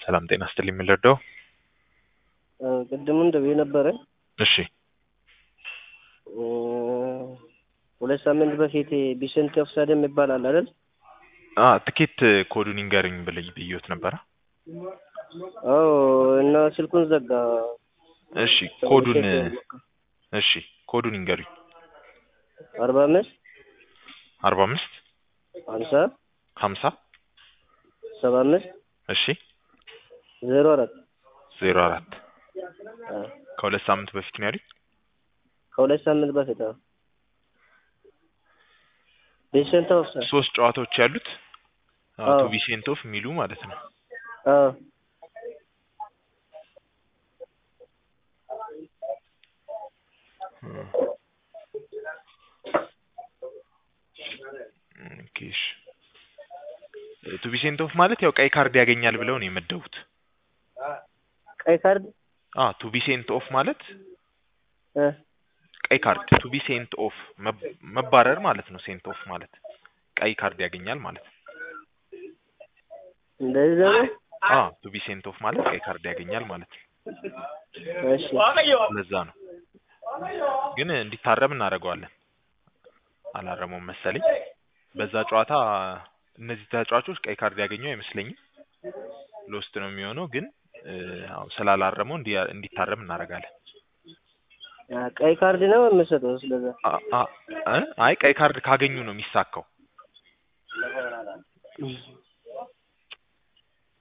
ሰላም ጤና ስትል የሚለርደው ቅድም እንደው የነበረ እሺ ሁለት ሳምንት በፊት ቢሰንት ኦፍሳይድ ይባላል አይደል? አ ትኬት ኮዱን ይንገርኝ ብለኝ ብዬዎት ነበረ። አዎ እና ስልኩን ዘጋ። እሺ ኮዱን እሺ ኮዱን ይንገሩኝ። አርባ አምስት አርባ አምስት ሀምሳ ሀምሳ ሰባ አምስት እሺ ዜሮ አራት ዜሮ አራት ከሁለት ሳምንት በፊት ነው ያሉኝ። ከሁለት ሳምንት በፊት አዎ። ቢሰንት ኦፍሳይድ ሶስት ጨዋታዎች ያሉት አዎ። ቱ ቪሴንቶፍ የሚሉ ማለት ነው። አዎ ኦኬ እሺ። ቱ ቪሴንቶፍ ማለት ያው ቀይ ካርድ ያገኛል ብለው ነው የመደቡት። ቀይ ካርድ አ ቱ ቪሴንት ኦፍ ማለት እ ቀይ ካርድ ቱ ቢ ሴንት ኦፍ መባረር ማለት ነው። ሴንት ኦፍ ማለት ቀይ ካርድ ያገኛል ማለት ነው። እንደዚህ ነው። አ ቱ ቢ ሴንት ኦፍ ማለት ቀይ ካርድ ያገኛል ማለት ነው። እሺ ለዛ ነው ግን እንዲታረም እናደርገዋለን። አላረመውም መሰለኝ። በዛ ጨዋታ እነዚህ ተጫዋቾች ቀይ ካርድ ያገኘው አይመስለኝም። ሎስት ነው የሚሆነው ግን እ፣ አዎ ስላላረመው እንዲ- እንዲታረም እናደርጋለን። አ፣ ቀይ ካርድ ነው የምሰጠው ስለዛ አ- አ- እ? አይ ቀይ ካርድ ካገኙ ነው የሚሳካው።